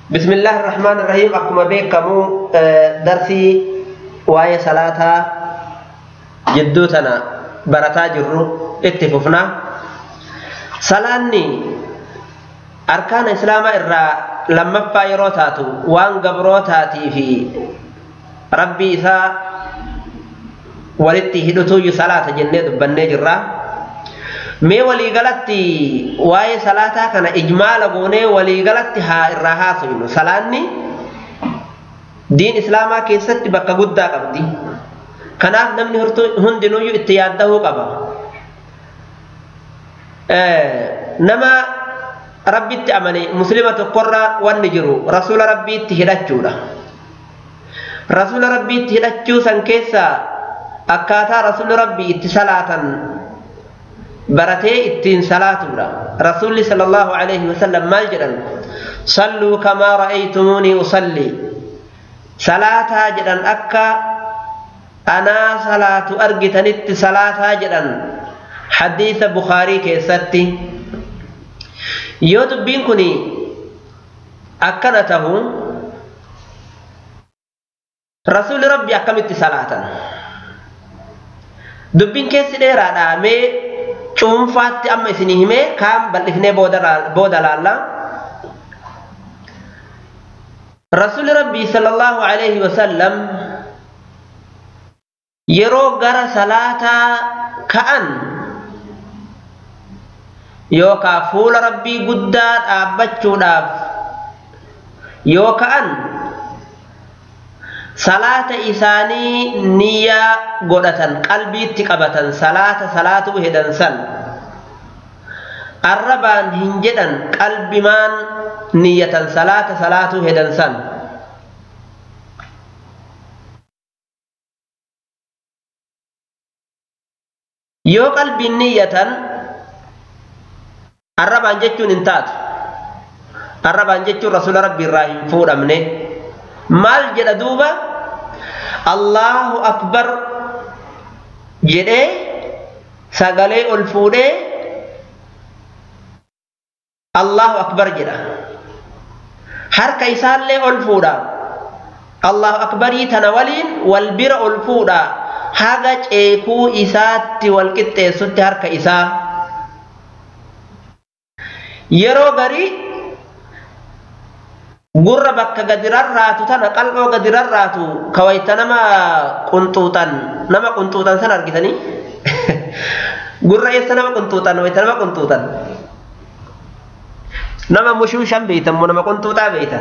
بسم الله الرحمن الرحيم أكما بيكمو درسي واي صلاة جدوتنا برتا جرو اتففنا صلاني أركان إسلام إرى لما فايروتاتو وان قبروتاتي في ربي إذا ولدتي هدوتو صلاة جنة دبنة جرا mee waliigalatti waa'ee salaataa kana ijmaala goonee waliigalatti haa irraa haasofnu salaanni diin islaamaa keessatti bakka guddaa qabdi kanaaf namni hundinuyyuu itti yaaddahuu qaba nama rabbitti amane muslima tokkorra wanni jiru rasuula rabbiitti hidhachuudha rasuula rabbiitti hidhachuu san keessaa akkaataa rasuula rabbii itti salaatan baratee ittiin salaatuudha rasuulli sala allahu alayhi wasallam maal jedhan salluu kamaa ra'aytumuunii usallii salaataa jedhan akka anaa salaatu argitanitti salaataa jedhan hadiisa bukaarii keessatti yoo dubbiin kun akkana tahu rasuulli rabbi akkamitti salaatan dubbiin keessi dheeraadha mee cuunfaatti amma isinii himee kaan bal'ifnee booda laalla rasuli rabbii sallallahu alaihi wasallam yeroo gara salaataa ka'an yookaa fuula rabbii guddaa dhaabbachuudhaaf yoo ka'an salaata isaanii niyyaa godhatan qalbiitti qabatan salaata salaatuu hedan san arrabaan hin jedhan qalbimaan niyyatan salaata salaatuu hedan san yoo qalbiin niyyatan arrabaan jechuun hin taatu arrabaan jechuun rasuula rabbii irraa hin fuudhamne maal jedha duuba allahu akbar jedhee sagalee ol fuudhee allahu akbar jedha harka isaallee ol fuudha allahu akbarii tana waliin wal bira ol fuudha haga ceekuu isaatti wal qixxeessutti harka isaa yeroo garii gurra bakka gadi rarraatu tana qal'oo gadi rarraatu kawayta nama qunxuuxan nama qunxuuxan san argitanii gurra eessa nama qunxuuxan wayta nama qunxuuxan nama mushuushan beeytan moo nama qunxuuxaa beeytan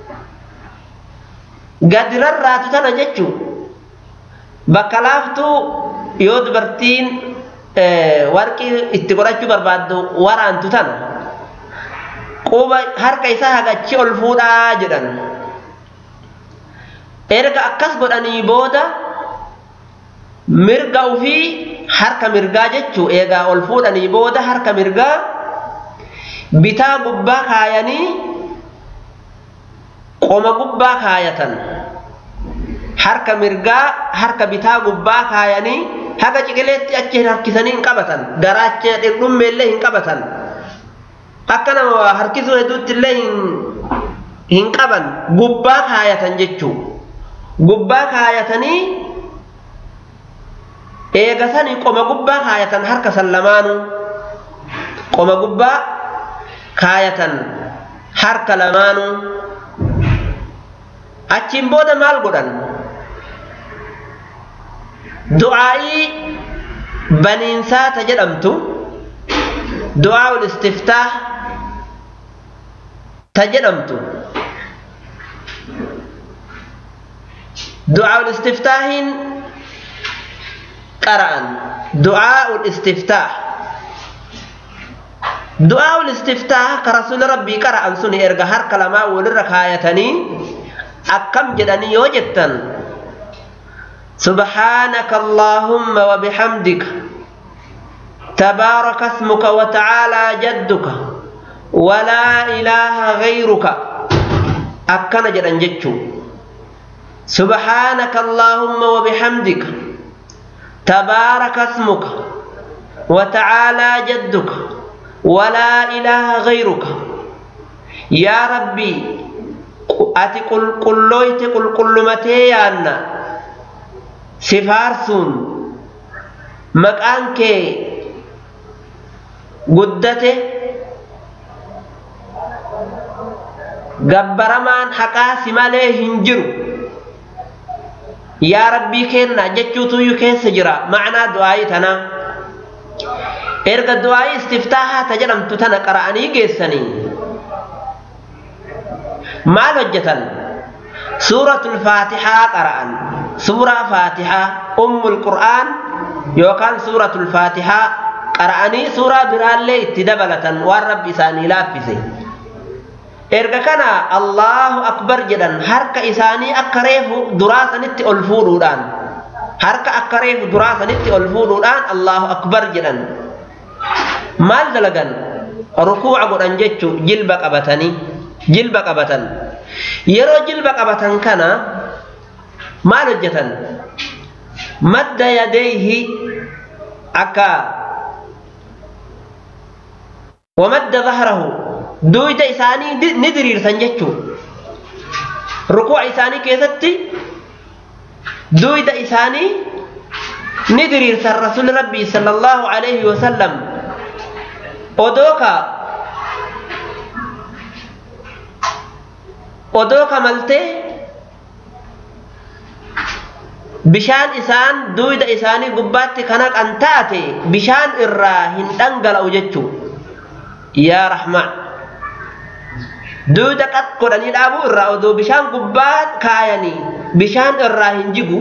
gadi rarraatu tana jechuu bakka laaftuu yoo dubartiin warqii itti godhachuu barbaaddu waraantu tana quba harka isaa hagachi ol fuudhaa jedhan erga akkas godhanii booda mirga ufii harka mirgaa jechuu eegaa ol fuudhanii booda harka mirgaa bitaa gubbaa kaayanii qoma gubbaa kaayatan harka mirgaa harka bitaa gubbaa kaayanii haga ciqileetti achi harkisanii hin qabatan garaacha dhirdhummeellee hin qabatan akka nama harkisuu hedduutti illee hin qaban gubbaa kaayatan jechuu gubbaa kaayatanii eegasanii qoma gubbaa kaayatan harka san lamaanuu qoma gubbaa kaayatan harka lamaanuu achiin booda maal godhan du'aa'ii baniinsaa ta jedhamtu du'aa'ul istiftaah ta jedhamtu du'aa'ul istiftaahiin qara'an du'aa'ul istiftaah du'aa'ul istiftaah ka rasuuli rabbii qara'an sun erga harka lamaa walirra kaayatanii akkam jedhanii yoo jettan سبحانك اللهم وبحمدك تبارك اسمك وتعالى جدك ولا إله غيرك أكن جدن جتشو سبحانك اللهم وبحمدك تبارك اسمك وتعالى جدك ولا إله غيرك يا ربي ati qulqullooyte qulqullumatee yaanna si faarsuun maqaan kee guddate gabbaramaan haqaa si malee hin jiru yaa rabbii keenna jechuutuyyuu keessa jira macnaa du'aayii tanaa erga du'aayii istiftaahaa ta jedhamtu tana qara'anii geessanii maal hojjetan suuratul faatixaa qara'an suuraa faatixaa ummul qur'aan yookaan suuratul faatixaa qara'anii suuraa biraallee itti dabalatan waan rabbi isaanii laaffise erga kana allahu akbar jedhan harka isaanii akka reefu duraa sanitti ol fuudhuudhaan harka akka reefu duraa sanitti ol fuudhuudhaan allahu akbar jedhan maal dalagan rukuuca godhan jechuu jilba qabatanii jilba qabatan yeroo jilba qabatan kana maal hojjetan madda yadeeyhi akka wamadda zahrahu duyda isaanii ni diriirsan jechuu rukuuca isaanii keessatti duyda isaanii ni diriirsan rasuli rabbii sala allahu alayhi wasallam odoo ka odoo kamaltee bishaan isaan duyda isaanii gubbaatti kana kan taate bishaan irraa hin dhangala'u jechuu yaa rahmaan duyda qat godhanii dhaabuu irraa odoo bishaan gubbaa kaayanii bishaan irraa hin jigu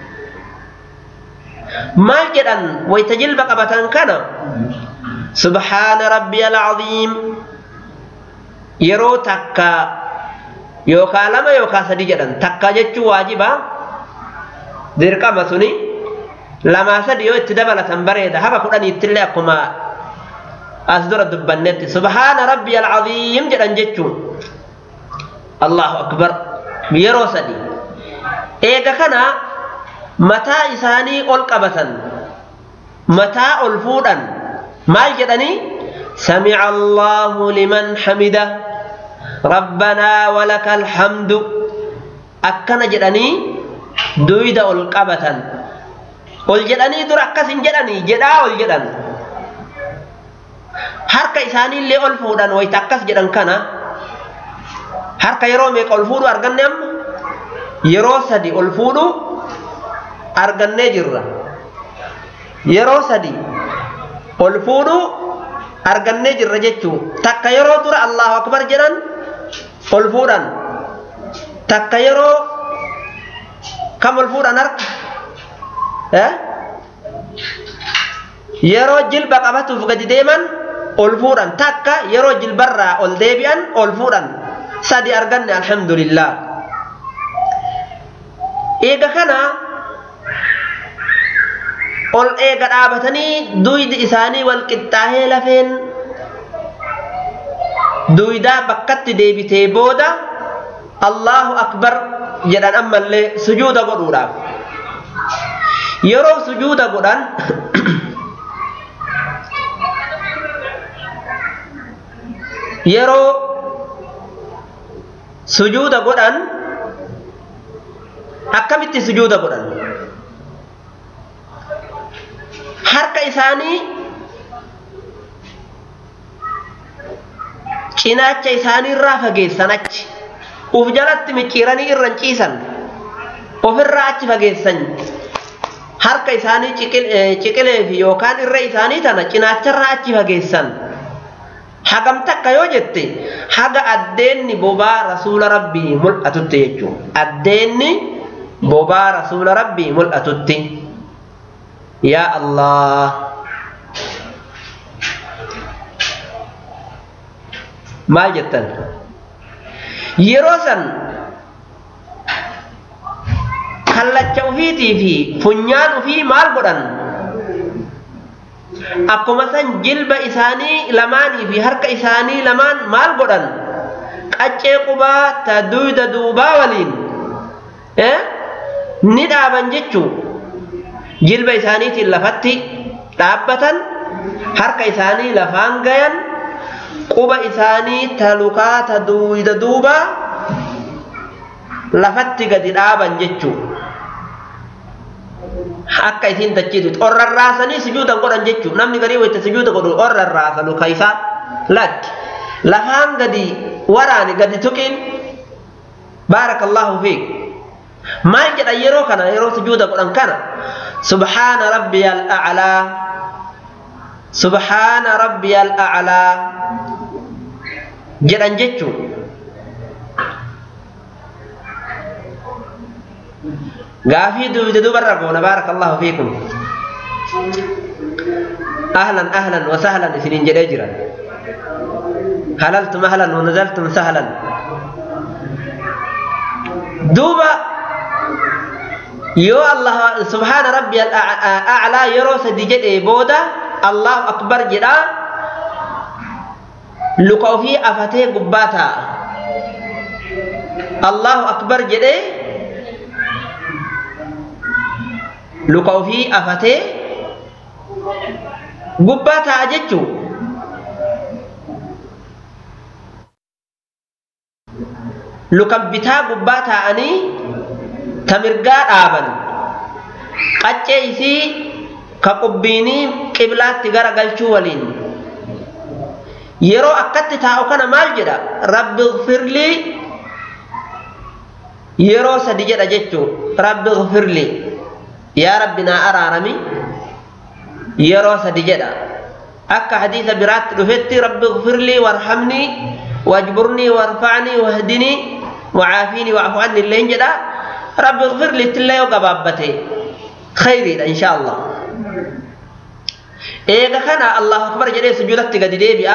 maal jedhan wayta jilba qabatan kana subhaana rabbiya alcaziim yeroo takka yookaa lama yookaa sadi jedhan takka jechuu waajiba dirqama suni lamaa sadi yoo itti dabalatan bareeda haba kudhaniittillee akkuma as dura dubbannetti subhaana rabbiya alcaziim jedhan jechuun allahu akbar yeroo sadi eega kana mataa isaanii ol qabatan mataa ol fuudhan maal jedhanii samica allahu liman hamida rabbanaa walaka alhamdu akkana jedhanii duyda ol qabatan ol jedhanii dura akkas hin jedhanii jedhaa ol jedhan harka isaaniillee ol fuudhan wayta akkas jedhan kana harka yeroo meeqa ol fuudhu arganne amma yeroo sadi ol fuudhu argannee jirra yeroo sadi ol fuudhu argannee jirra jechuu takka yeroo dura allahu akbar jedhan ol fuudhan takka yeroo kam ol fuudhan harka yeroo jilba qabatuuf gadi deeman ol fuudhan takka yeroo jilbarraa ol deebi'an ol fuudhan sadi arganne alhamdulillah eega kana ol eega dhaabatanii duydi isaanii wal qixxaahee lafeen duydaa bakkatti deebitee booda allahu akbar jedhan ammallee sujuuda godhuudhaaf yeroo sujuuda godhan yeroo sujuuda godhan akkamitti sujuuda godhan harka isaanii cinaacha isaaniirraa fageessan achi uf jalatti micciiranii irran ciisan ofirraa achi fageessan harka isaanii ciqilee fi yookaan irra isaanii tana cinaacharraa achi fageessan hagam takka yoo jette haga addeenni bobaa rasuula rabbii mul'atutti jechuun addeenni bobaa rasuula rabbii mul'atutti yaa allah maal jettan yeroo san kallacha ufiitii fi funyaan ufii maal godhan akkuma san jilba isaanii lamaanii fi harka isaanii lamaan maal godhan qaccee qubaa ta duyda duubaa waliin ni dhaaban jechuu jilba isaaniitiin lafatti dhaabbatan harka isaanii lafaan gayan quba isaanii ta lukaa ta duyda duubaa lafatti gadi dhaaban jechuu akka isiin dachiitu orrarraasanii sujuuda godhan jechuu namni garii wayta sujuuda godhu orrarraasalu ka isaa lakki lafaan gadi waraani gadi tuqin baarakallahu fiik maal jedhan yeroo kana yeroo sujuuda godhan kana subhaana rabbiya al'aclaa subhaana rabbiya al'aclaa jedhan jechuu gaafii dubde dubarra goona baarakallahu fiikum ahlan ahlan wa sahlan isiniin jedhee jira halaltum ahlan wa nazaltum sahlan duuba yoo allah subhaana rabbi al'aclaa yeroo sadi jedhee booda allahu akbar jedha luka ofii afatee gubbaa taa'a allahu akbar jedhee luka ofii afatee gubbaa taa'a jechuu lukan bitaa gubbaa taa'anii ta mirgaa dhaaban qaccee isii ka qubbiinii qiblaatti gara galchuu waliin yeroo akkatti taa'u kana maal jedha rabbi gfirlii yeroo sadi jedha jechuu rabbi gfirlii yaa rabbi naa araarami yeroo sadi jedha akka hadiisa biraatti dhufetti rabbi gfirlii warhamnii wajburnii warfacnii wahdinii وعافيني واعف عني اللين جدا رب اغفر لي تلا يوغا بابتي خيري ان شاء الله ايغا كان الله اكبر جدي سجودك قد دي بيا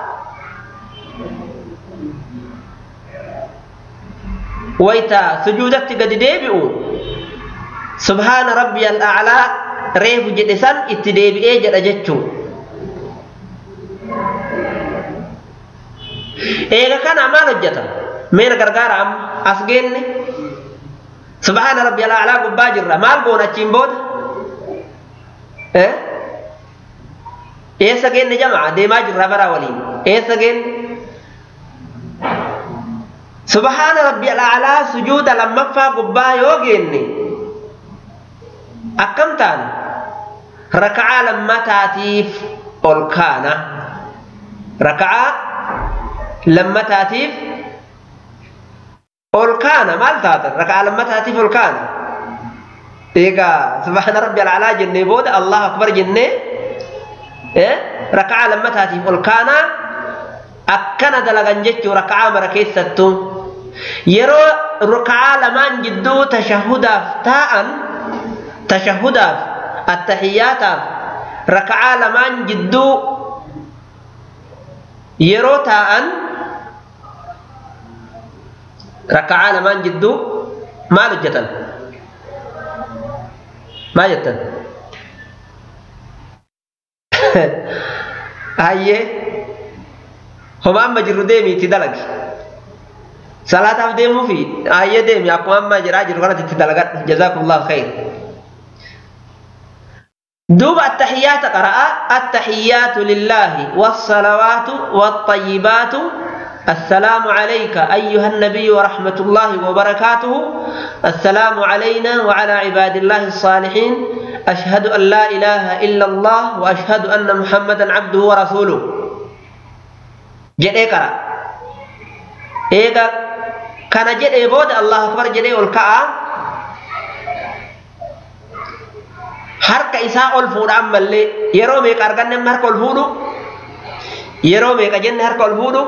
ويتا سجودك قد دي بيو سبحان ربي الاعلى ريف جدسان اتدي بي جدا جچو ايغا كان ما نجتا مين غرغارا ام اسجن سبحان ربي الاعلى غبا جرا مال غونا تشيمبود اه ايه سجن جماعه دي ما جرا برا ولين ايه سجن سبحان ربي الاعلى سجود لما فا غبا يوغيني اكم تان ركعه لما تاتيف اولكانا ركعه لما تاتيف ol kaana maal taatan rakaa lammataatiif ol kaana eegaa subhaana rabbi alcalaa jennee booda allahu akbar jennee rakaa lammataatiif ol kaanaa akkana dalagan jechuu rakaa mara keessattuu yeroo rakaa lamaan jidduu tashahudaaf taa'an tashahudaaf attahiyaataaf rakaa lamaan jidduu yeroo taa'an raka'aa lamaan jidduu maal hojjetan maal jettan hayyee homa amma jirru deemi itti dalagi salaataaf deemuu fi hayyee deemi akkuma amma jiraa jiru kanatti itti dalagadhu jazaakumullahu khayr دوب التحيات قرأ التحيات لله والصلوات والطيبات السلام عليك أيها النبي ورحمة الله وبركاته السلام علينا وعلى عباد الله الصالحين أشهد أن لا إله إلا الله وأشهد أن محمدا عبده ورسوله جد إيقرا إيقا كان جد إيبود الله أكبر جد إيقرا harka isaa ol fuudhaan mallee yeroo meeqa arganne harka ol fuudhu yeroo meeqa jenne harka ol fuudhu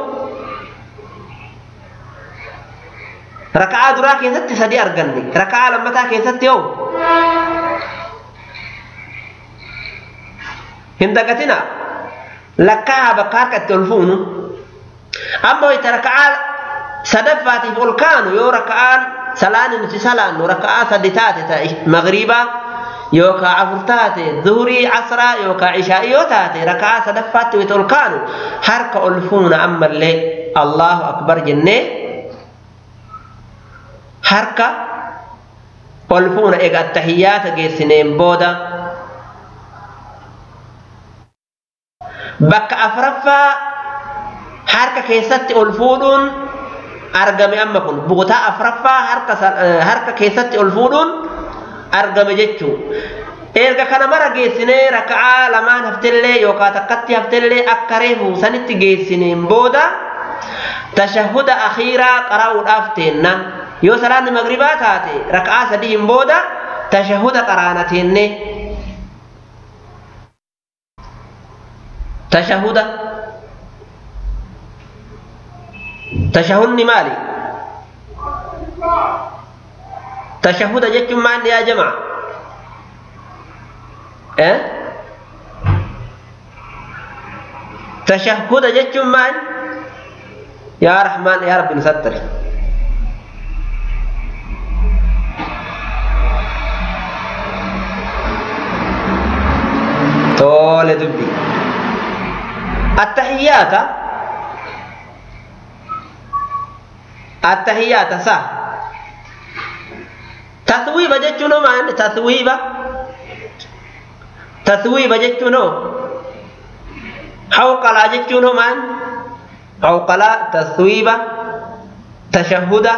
raka'aa duraa keessatti sadi arganne raka'aa lammataa keessatti hoo hin dagatina lakkaa bakka harka itti ol fuunu amma wayta raka'aa sadaffaatiif ol kaanu yoo raka'aan salaani nuti salaannu raka'aa sadi taate ta'e magriibaa yookaa afur taate zuhurii casraa yookaa ishaa'ii yoo taate raka'aa sadaffaatti wayta ol kaanu harka ol fuuna ammallee allahu akbar jennee harka ol fuuna ega attahiyyaata geessineen booda bakka afraffaa harka keessatti ol fuudhuun argame amma kun bukutaa afraffaa harka harka keessatti ol fuudhuun argame jechuu erga kana mara geessinee raka'aa lamaan haftellee yookaan takkatti haftellee akka reefu sanitti geessineen booda tashahuda akhiiraa qara'uudhaaf teenna yoo salaanni magribaa taate raka'aa sadiin booda tashahuda qaraana teenne tashahuda tashahudni maali tashahuda jechuun maal yaa jamaa eh tashahuda jechuun maal yaa rahmaan yaa rabbi nusattari tole dubbi attahiyaata attahiyaata sa taswiiba jechuun hoo maal taswiiba taswiiba jechuun hoo hawqalaa jechuun hoo maal hawqalaa taswiiba tashahuda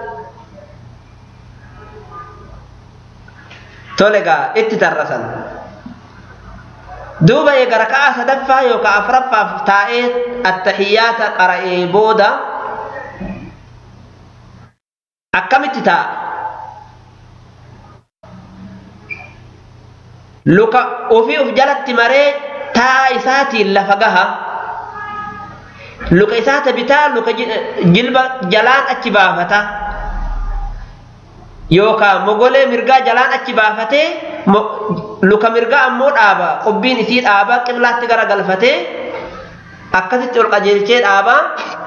tole gaa itti tarrasan duuba eega raka'aa sadaffaa yookaan afuraffaaf taa'ee attahiyaata qara'ee booda akkamitti taa'a luka ofii uf jalatti maree taa'a isaatiin lafa gaha luka isaata bitaa luka jilba jalaan achi baafata yookaan mogolee mirgaa jalaan achi baafatee luka mirgaa ammoo dhaaba qubbiin isii dhaaba qiblaatti gara galfatee akkasitti ol qajeelchee dhaaba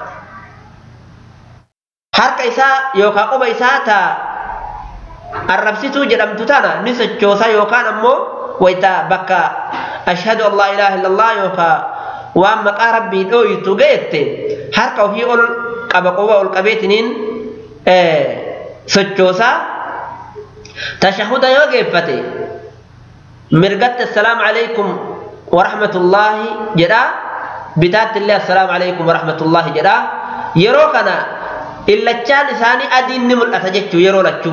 harka isaa yookaan quba isaa taa arrabsituu jedhamtu tana ni sochoosa yookaan ammoo wayita bakka ashhadu an laa ilaaha illallah yookaan waan maqaa rabbii dhooytu geette harka ofii ol qaba quba ol qabeetiniin sochoosaa tashahuda yoo geeffate mirgatti assalaamu alaykum warahmatullaahi jedha bitaatti illee assalaamu alaykum warahmatullaahi jedha yeroo kana illachaan isaanii adiin ni mul'ata jechuu yeroo lachuu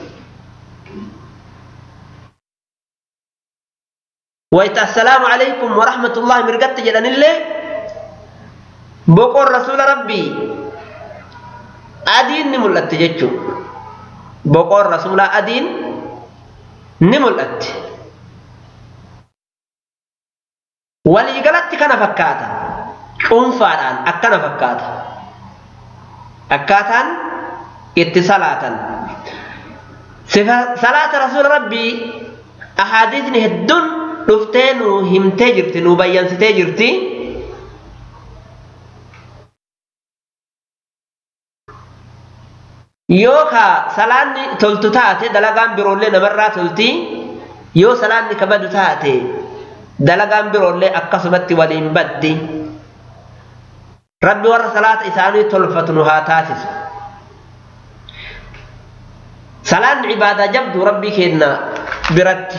wayta assalaamu alaykum warahmatullaahi mirgatti jedhanillee boqoon rasuula rabbii adiin ni mul'atti jechuu boqoon rasuulaa adiin ni mul'atti waliigalatti kana fakkaata cuunfaadhaan akkana fakkaata akkaataan itti salaatan salaata rasuula rabbii ahaadiisni hedduun dhuftee nu himtee jirti nu bayyansitee jirti yoo ka salaanni toltu taate dalagaan biroollee namarraa tolti yoo salaanni kabadu taate dalagaan biroollee akkasumatti waliin baddi rabbi warra salaata isaanii tolfatu nu haa taasisu salaanni ibaadaa jabdu rabbii kenna biratti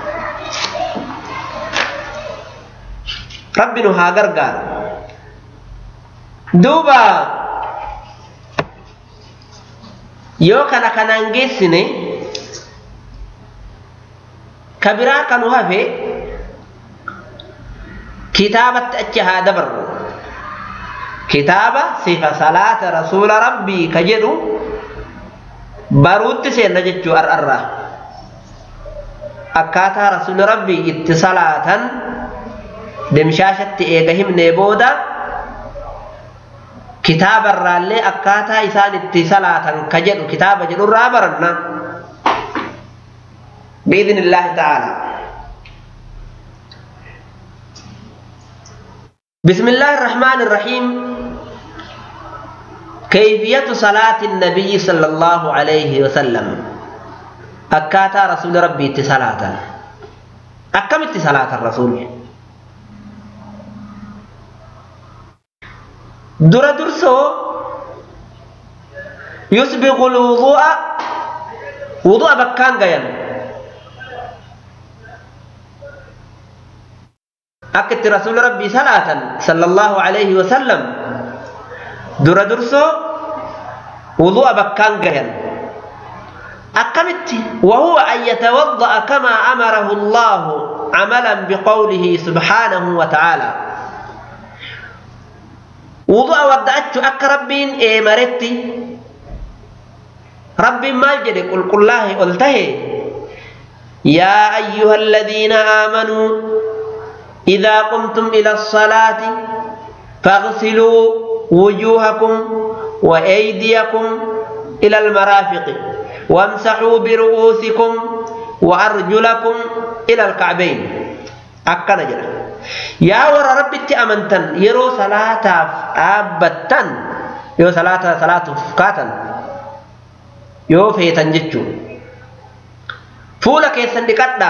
rabbi nu haa gargaaru duuba yoo kana kanaan geessine ka biraa kanu hafe kitaabatti achi haa dabarru kitaaba sifa salaata rasuula rabbii ka jedhu baruutti seenna jechuu ar'arraa akkaataa rasuuli rabbii itti salaatan dimshaashatti eega himnee booda kitaabarraallee akkaataa isaan itti salaatan ka jedhu kitaaba jedhurraa baranna biidni illaahi ta'aalaa بسم الله الرحمن الرحيم كيفية صلاة النبي صلى الله عليه وسلم أكاتا رسول ربي اتصالاة أكم اتصالاة الرسول در درسو يسبغ الوضوء وضوء بكان قيم أكت رسول ربي صلاة صلى الله عليه وسلم در درسو wudu'a bakkaan gayan akkamitti wahuwa an yatawadda'a kamaa amarahu allaahu camalan biqawlihi subhaanahu wa ta'aalaa wudu'a wadda'achu akka rabbiin eemaretti rabbiin maal jedhe qulqullaahe ol tahe yaa ayyuha aladiina aamanuu idaa qumtum ila asalaati fagsiluu wujuuhakum wa aydiyakum ila almaraafiqi wamsaxuu biru'uusikum wa arjulakum ila alkacbayn akkana jedha yaa warra rabbitti amantan yeroo salaataaf dhaabbattan yoo salaata salaatuuf kaatan yoo feetan jechuun fuula keessan dhiqadhaa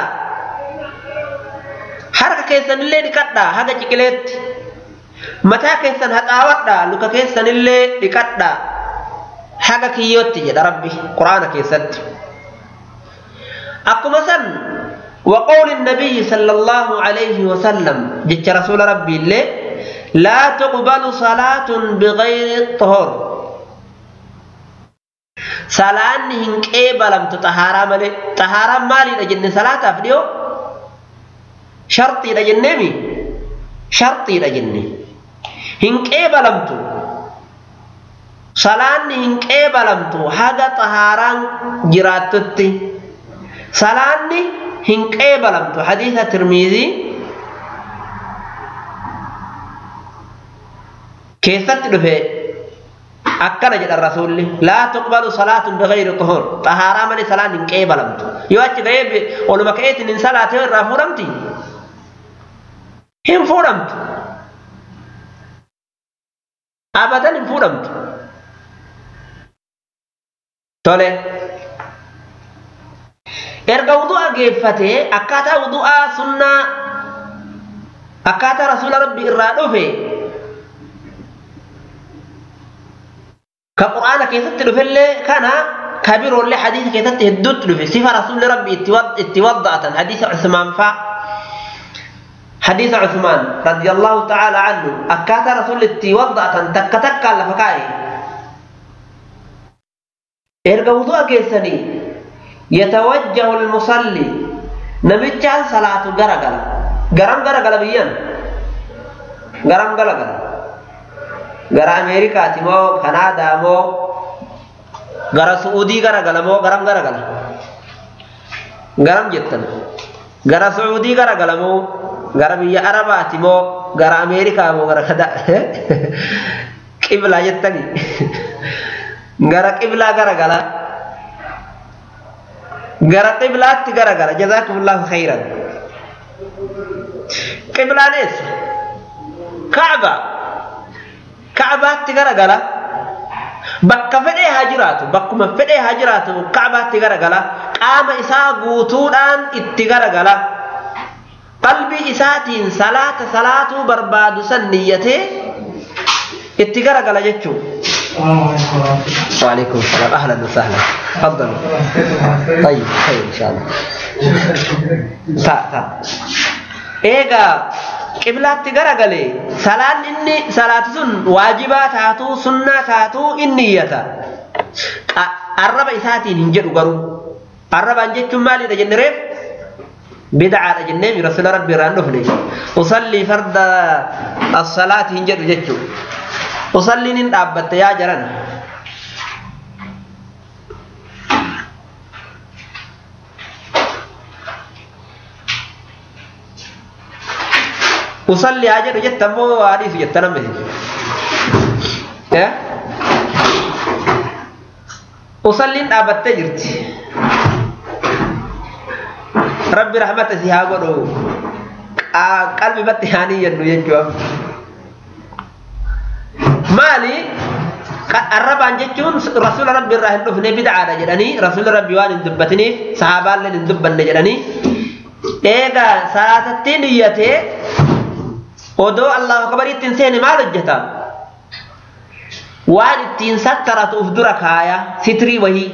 harka keessanillee dhiqadhaa haga ciqileetti mataa keessan haxaawwadhaa luka keessanillee dhiqadhaa haga kiyyootti jedha rabbi quraana keessatti akkuma san وقول النبي صلى الله عليه وسلم جت رسول ربي الله لا تقبل صلاة بغير طهور صلاة هنكيبا لم تطهارا مالي طهارا مالي لجن صلاة أفديو شرطي لجن مي شرطي لجن هنكيبا لم تو صلاة هنكيبا لم تو حاجة طهارا جراتتي صلاة hin qeebalamtu hadiisa tirmiizii keessatti dhufe akkana jedhan rasuulli laa tuqbalu salaatun bigayri tuhur xahaaraa malee salaan hin qeebalamtu yoo achi ga'ee oluma ka'eetiin hin salaatee irraa fuudhamti hin fuudhamtu abadan hin fuudhamtu tole erga wudu'a geeffatee akkaataa wudu'aa sunnaa akkaataa rasuula rabbi irraa dhufe ka qur'aana keessatti dhufellee kana ka biroollee hadiisa keessatti hedduutti dhufe sifa rasuulli rabbi itti wadda'atan hadiisa cusmaan faa hadiisa cusmaan radiyallahu ta'ala anhu akkaataa rasuulli itti wadda'atan takka takkaan lafa kaa'e erga wudu'a geessanii يتوجه المصلي نبيتشان صلاة غرغل غرام غرغل بيان غرام غرغل غرا أمريكا تيمو كندا مو غرا سعودي غرغل مو غرام غرغل غرام جتن غرا سعودي غرغل مو غرا بيا عربات مو غرا أمريكا مو غرا كدا قبلة جتني غرا قبلة غرغل gara qiblaatti garagala jazaakumullahu khayran qiblaan eessa ka'ba ka'baatti garagala bakka fedhee haa jiraatu bakkuma fedhee haa jiraatu ka'baatti garagala qaama isaa guutuudhaan itti garagala qalbii isaatiin salaata salaatuu barbaadu san niyyatee itti garagala jechuun وعليكم السلام اهلا وسهلا تفضلوا طيب خير ان شاء الله تا تا ايغا qiblaatti garagalee salaan inni salaati sun waajibaa taatuu sunnaa taatuu inni iyyata arraba isaatiin hin jedhu garuu arrabaan jechuun maalidha jenne reef bid'aadha jennee rasuula rabbi irraan dhufne usallii farda as-salaati hin jedhu jechuu usalliin hin dhaabbatte yaa jarana usalli haa jedhu jetta ammoo haadhiisu jetta namni usalliin dhaabbattee jirti rabbi rahmata si haa godhu qalbi batti haanii jennu jechuu maali arrabaan jechuun rasuula rabbi irraa hin dhufne bid'aadha jedhanii rasuula rabbi waan hin dubbatiniif sahaabaalleen hin dubbanne jedhanii eegaa salaatattiin iyyatee odoo allahu akbar ittiin seene maal hojjeta waan ittiin sattaratuuf dura kaaya sitrii wahii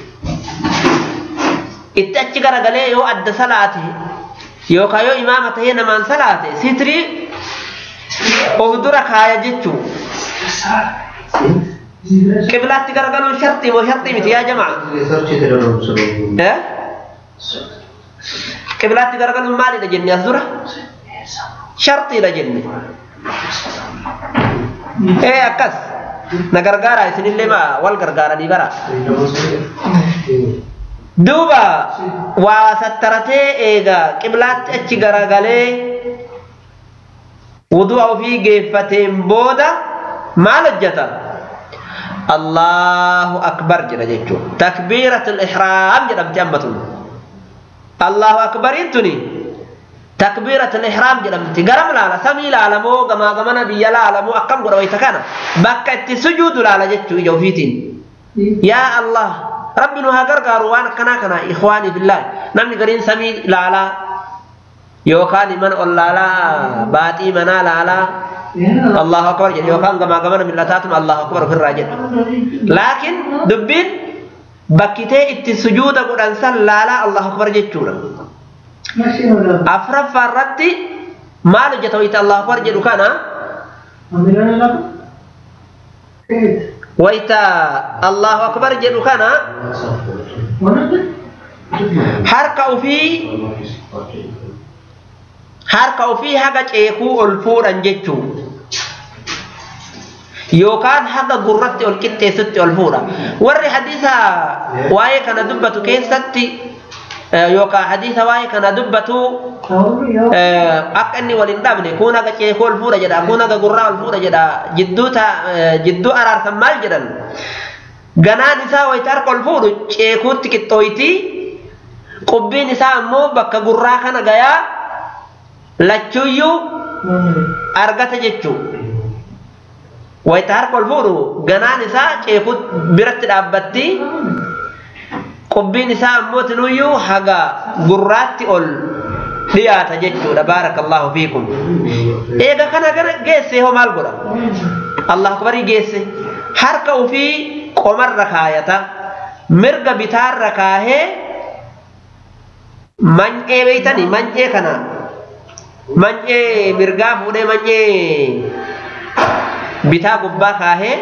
itti achi garagalee yoo adda salaate yookaan yoo imaama tahee namaan salaate sitrii of dura kaaya jechuu qiblaatti garagaluun shartii moo shartii miti yaa jamaa Eh? qiblaatti garagaluun maalidha jenne as dura shartiidha jenne ee akkas na gargaara isinillee ma wal gargaaranii bara duuba waa sattaratee eega qiblaatti achi garagalee wudu'a ofii geeffateen booda maal hojjeta allahu akbar jedha jechuun takbiiratul ihraam jedhamti amma tun allahu akbariin tuni takbiiratul ihraam jedhamti garam laala samii laala moo gamaa gamana biyya laala moo akkam godha wayta kana bakka itti sujuudu laala jechuu ija ofiitiin yaa allah rabbi nu haa gargaaru waan akkanaa kana ikhwaanii billaahi namni gariin samii laalaa yookaan mana ol laalaa baaxii manaa laalaa allahu akbar jedhe yookaan gamaa gamana millataatuma allahu akbar ofirraa jedhe laakiin dubbiin bakkitee itti sujuuda godhan san laalaa allahu akbar jechuudha afraffaa irratti maal hojjeta wayita allahu akbar jedhu kana wayita allahu akbar jedhu kana harka ufii harka ufii haga ceekuu ol fuudhan jechuu yookaan haga gurratti ol qixxeessutti ol fuudha warri hadiisa waa'ee kana dubbatu keessatti yookaan hadiisa waa'ee kana dubbatu akka inni wal hin dhabne kun haga ceekuu ol fuudha jedha kun haga gurraa ol fuudha jedha jidduu jidduu araarsan maal jedhan ganaan isaa wayita harka ol fuudhu ceekuutti qixxooyti qubbiin isaa ammoo bakka gurraa kana gayaa lachuuyyuu argata jechuu wayita harka ol fuudhu ganaan isaa ceekuu biratti dhaabbatti qubbiin isaa ammoo tinuyyuu haga gurraatti ol dhiyaata jechuudha baarakallahu fiikum eega kana gara geesse hoo maal godha allahu akbarii geesse harka ufii qomarra kaayata mirga bitaarra kaahee mancee beeytanii mancee kana mancee mirgaa fuudhee mancee bitaa gubbaa kaahee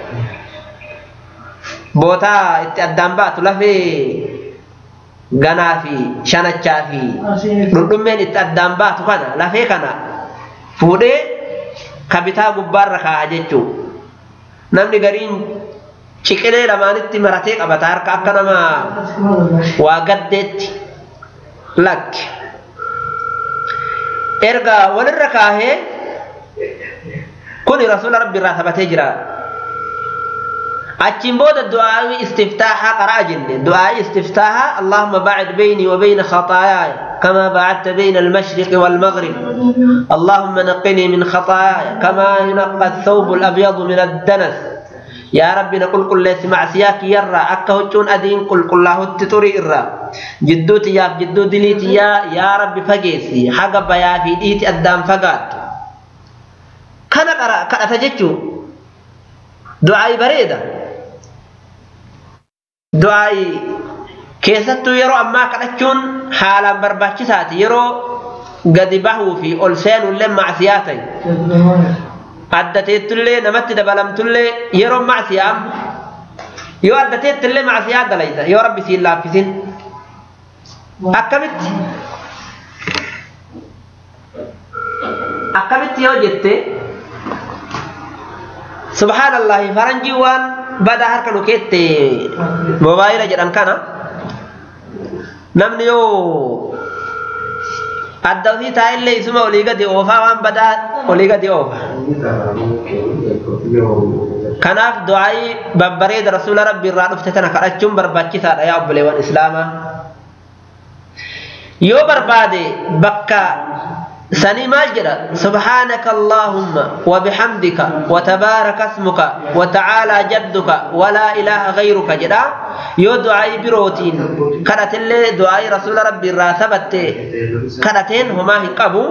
bootaa itti addaan baatu lafee ganaa fi shanachaa fi dhundhummeen itti addaan baatu kana lafee kana fuudhee ka bitaa gubbaarra kaa'a jechuu namni gariin ciqilee lamaanitti maratee qabata harka akka nama waa gaddeetti lakki erga walirra kaahee kuni rasuula rabbi irraa taphatee jira achiin booda du'aa'ii istiftaahaa qara'a jenne du'aa'ii istiftaahaa allahumma baacid beynii wa beyna khaxaayaaya كما بعدت بين المشرق والمغرب اللهم نقني من خطاياي كما ينقى الثوب الأبيض من الدنس يا ربي نقول كل ليس معسياك يرى أكا هجون أدين قل قل الله التطري إرى جدو تياف جدو دليتي يا يا ربي فقيسي حق بيا في ديتي أدام فقات كان قرأ كان أتججو دعاء بريدة دعاء keessattuu yeroo ammaa kadhachuun haalaan barbaachisaati yeroo gadi bahuu fi ol seenullee macsiyaa ta'e addateettullee namatti dabalamtullee yeroo macsiyaa yoo addateettillee macsiyaa dalayta yoo rabbi siin laaffisin akkamitti akkamitti yoo jette subhaanallahi faranjii waan badaa harka nu keette moobaayila jedhan kana namni yoo adda ofii taa'ellee isuma olii gadi oofaa waan badaa olii gadi oofa kanaaf du'aa'ii babbareeda rasuula rabbi irraa dhufte tana kadhachuun barbaachisaadha yaa obboleewwan islaamaa yoo barbaade bakka سني ماجرة سبحانك اللهم وبحمدك وتبارك اسمك وتعالى جدك ولا إله غيرك جدا يو دعاء بروتين كانت اللي دعاء رسول ربي راسبت كانتين هما هنقبوا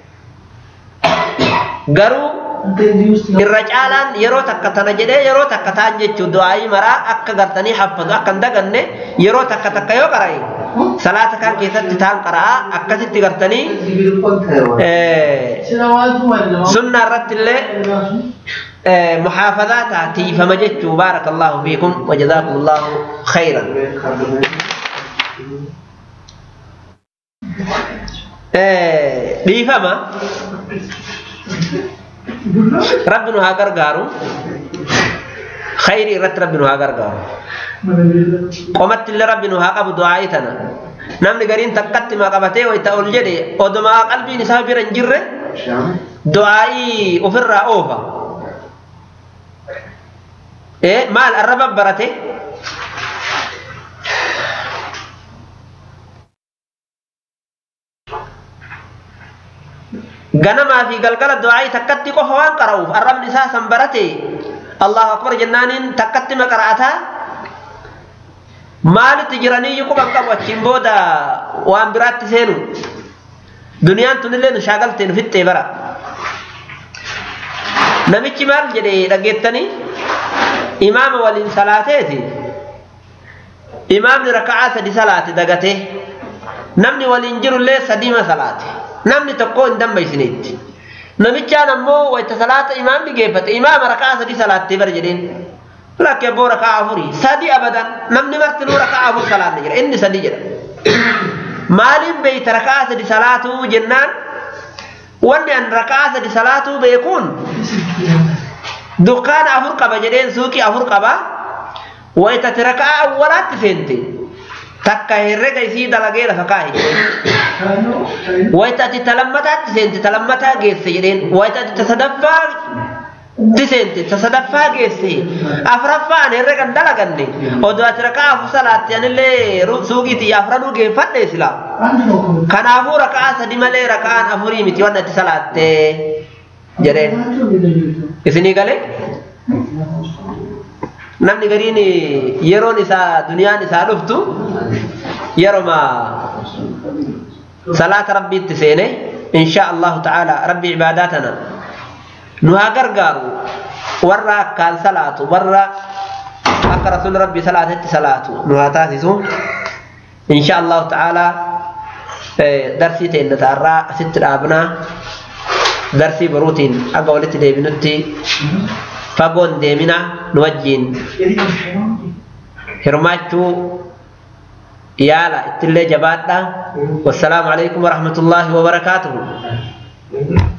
قروا irra caalaan yeroo takka tana jedhee yeroo takka ta'an jechuun du'aayii maraa akka gartanii haffatu akka hin daganne yeroo takka takka yoo qara'e salaata kan keessatti ta'an qara'a akkasitti gartanii sunnaa irratti illee محافظات تيفمجت بارك الله فيكم وجزاكم الله خيرا dhiifama rabbi nu haa gargaaru khayrii irratti rabbi nu haa gargaaru qomatti illee rabbi nu haa qabu du'aa'ii tana namni gariin takkatti maa qabatee wayita ol jedhe odumaa qalbiin isaa bira hin jirre du'aa'ii ofirraa oofa maal arraba barate ganamaa fi galgala du'aa'ii takkatti qofa waan qara'uuf arrabni isaa san barate allahu akbar jennaaniin takkatti ma qara'ataa maalitti jiranii quban qabu achiin booda waan biraatti seenu duniyaan tunillee nu shaagaltee nu fixxee bara namichi maal jedhe dhaggeettanii imaama waliin salaateeti imaamni raka'aa sadi salaate dagate namni waliin jirullee sadiima salaate namni tokko hin dambaysineetti namichaan ammoo wayta salaata imaamni geeffate imaama raka'aa sadi salaattee bara jedheen lakke abboo raka'aa afurii sadi abadan namni martinuu raka'aa afur salaanne jedha inni sadi jedha maaliin beeyta raka'aa sadi salaatuu jennaan wanni an raka'aa sadi salaatuu beekuun dukkaana afur qaba jedheen suuqii afur qaba waytati raka'aa awwalaatti seente takka herrega isii dalagee lafa kaa'i jedheen waytati talammataatti seente talammataa geesse jedheen waytati tasadaffaa tiseente tasadaffaa geesse afraffaan herregan dalaganne odoo ati raka'aa afur salaatti anillee suuqiiti afranuu geeffadhe sila kanaafuu raka'aa sadi malee raka'aan afurii miti waan ati salaatte jedheen isinii galee namni gariin yeroon isaa duniyaan isaa dhuftu yeroma salaata rabbiitti seene insha allahu ta'ala rabbi cibaadaatana nu haa gargaaru warra akkaan salaatu warra akka rasuul rabbi salaatetti salaatu nu haa taasisu insha allahu ta'ala darsii teenya taarraa asitti dhaabnaa darsii boruutiin akka walitti deebinutti fagoon deemina nu wajjiin hirmaachuu yaala ittillee jabaadha wassalaamu alaikum warahmatullaahi wabarakaatuhu